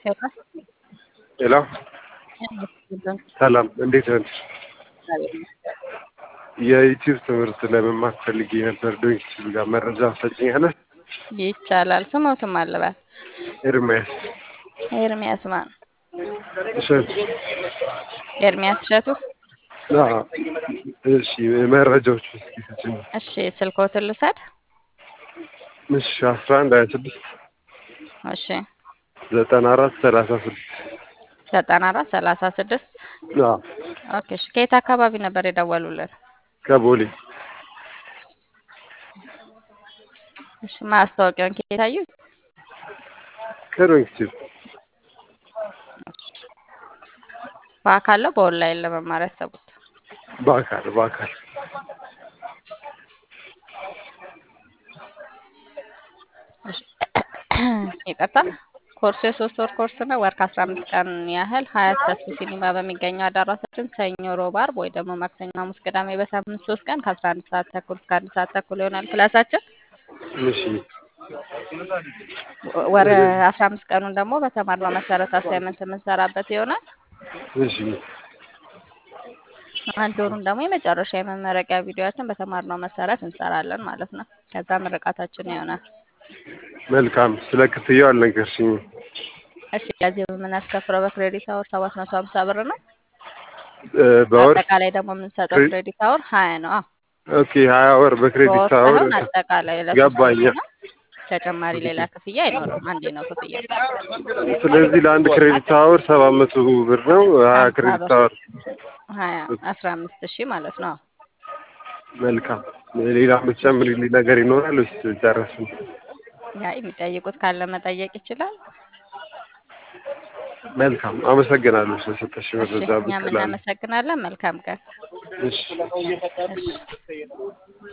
ሄሎ ሄሎ ሰላም፣ እንዴት ነሽ? የዩቲዩብ ትምህርት ለመማር ፈልጌ ነበር። ዶክተር ጋር መረጃ ሰጭኛለህ? ይቻላል። ስሞትም አለባት ኤርሚያስ ኤርሚያስ ማን? እሸት። ኤርሚያስ እሸቱ። አዎ፣ እሺ፣ መረጃዎች እስኪ ስጭኝ። እሺ ስልኮትን ልውሰድ። እሺ፣ አስራ አንድ ሀያ ስድስት እሺ ዘጠና አራት ሰላሳ ስድስት ዘጠና አራት ሰላሳ ስድስት አዎ፣ ኦኬ። እሺ ከየት አካባቢ ነበር የደወሉልን? ከቦሌ እሺ ማስታወቂያውን ከየት አዩት? ከዶክተር በአካል ነው በኦንላይን ለመማር ያሰቡት? በአካል በአካል እሺ ይቅርታ ኮርሱ የሶስት ወር ኮርስ ነው። ወር ከአስራ አምስት ቀን ያህል ሀያት ተስፉ ሲኒማ በሚገኘው አዳራሻችን ሰኞ፣ ሮብ፣ አርብ ወይ ደግሞ ማክሰኞ፣ ሐሙስ፣ ቅዳሜ በሳምንት ሶስት ቀን ከአስራ አንድ ሰዓት ተኩል እስከ አንድ ሰዓት ተኩል ይሆናል ክላሳችን። እሺ ወር አስራ አምስት ቀኑን ደግሞ በተማርነው መሰረት አሳይመንት የምንሰራበት ይሆናል። እሺ አንድ ወሩን ደግሞ የመጨረሻ የመመረቂያ ቪዲዮችን በተማርነው መሰረት እንሰራለን ማለት ነው። ከዛ ምርቃታችን ይሆናል። መልካም። ስለ ክፍያው አልነገርሽኝም። እሺ ለዚህ የምናስከፍለው በክሬዲት አወር ሰባት መቶ ሀምሳ ብር ነው። እ በወር አጠቃላይ ደግሞ የምንሰጠው ክሬ- ክሬዲት አወር ሀያ ነው። አዎ ኦኬ፣ ሀያ ወር በክሬዲት በወር አወር ሳይሆን አጠቃላይ ለሶስት ገባኝ። ዓመት ነው። ተጨማሪ ሌላ ክፍያ አይኖርም። አንዴ ነው ክፍያ። ስለዚህ ለአንድ ክሬዲት አወር ሰባት መቶ ብር ነው። ሀያ ሀምሳ ክሬዲት ብር አወር ሀያ አስራ አምስት ሺህ ማለት ነው። መልካም። ሌላ የምትጨምሪልኝ ነገር ይኖራል ወይስ ጨረስን? ያ የሚጠይቁት ካለ መጠየቅ ይችላል። መልካም። አመሰግናለሁ ስለሰጠሽ እሺ መረጃ እኛም ብትላል። እናመሰግናለን። መልካም ቀን። እሺ እሺ